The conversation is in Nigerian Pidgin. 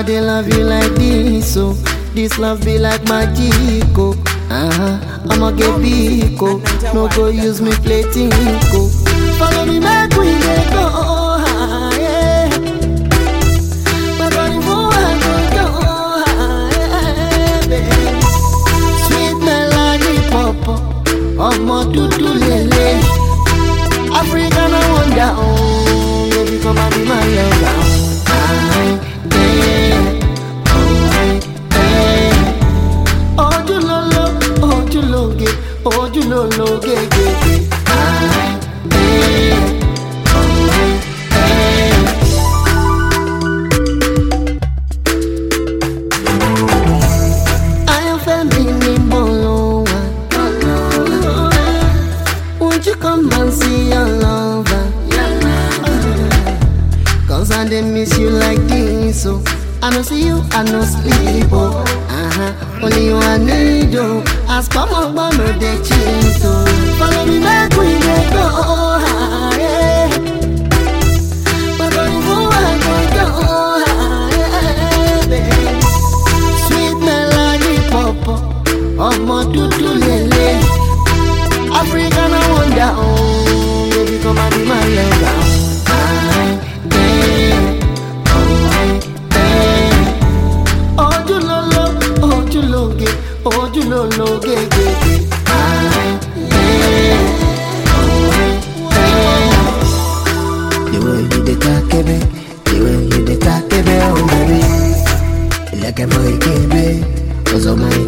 I dey love you like this, so this love be like magic, oh. Uh-huh. I'ma get big, oh. No go use me play tinko. Follow me back, we dey go high. My body move and go go high, baby. Sweet melody pop, ọmọ dúdú lele. African I wonder, oh, baby come and be my lover. Aye, eh, oh, eh. Ojúlóló, ojúlóge, ojúlólóge, gègé. Aye, eh, oh, eh. Ayọ̀fẹ́ mi ni mo lọ wá. Won't you come and see your lover? Cause I dey miss you like this, oh. I no see you, I no sleep, oh. Uh-huh. Only you I need, oh. As come on, but no dey cheat, oh. Follow me back, we dey go high. My body move and go go high, baby. Sweet melody pop, ọmọ dúdú lele. African I wonder, oh, baby come and be my lover. Aye, eh, oh, eh. Ojúlóló, ojúlóge, ojúlólóge, gègé. Aye, eh, oh, eh. The way you dey takebe, the way you dey takebe, oh baby. Ilẹ̀kẹ̀ mọ ìkébé, ọ̀zọ́ mọ